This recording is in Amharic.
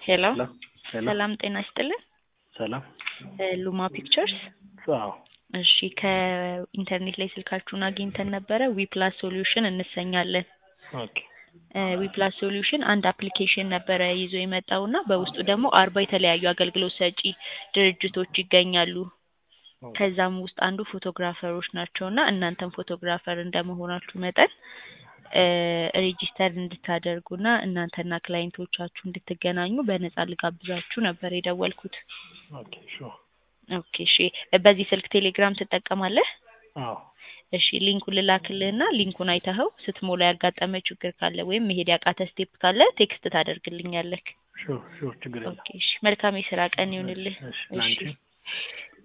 ሄሎ ሄሎ ሄሎ ሰላም ጤና ይስጥልን። ሰላም እ ሉማ ፒክቸርስ አዎ እሺ ከኢንተርኔት ላይ ስልካችሁን አግኝተን ነበረ። ዊፕላስ ሶሉሽን እንሰኛለን። ኦኬ እ ዊፕላስ ሶሉሽን አንድ አፕሊኬሽን ነበረ ይዞ የመጣው እና በውስጡ ደግሞ አርባ የተለያዩ አገልግሎት ሰጪ ድርጅቶች ይገኛሉ። ከዛም ውስጥ አንዱ ፎቶግራፈሮች ናቸው እና እናንተም ፎቶግራፈር እንደመሆናችሁ መጠን እ ሬጂስተር እንድታደርጉና እናንተና ክላይንቶቻችሁ እንድትገናኙ በነፃ ልጋብዛችሁ ነበር የደወልኩት። ኦኬ ሹር ኦኬ እሺ በዚህ ስልክ ቴሌግራም ትጠቀማለህ? አዎ እሺ ሊንኩን ልላክልህና ሊንኩን አይተኸው ስትሞላ ያጋጠመ ችግር ካለ ወይም መሄድ ያቃተ ስቴፕ ካለ ቴክስት ታደርግልኛለህ። ሹር ሹር ችግር የለም ኦኬ እሺ መልካም የስራ ቀን ይሁንልህ። እሺ እሺ ላንቺ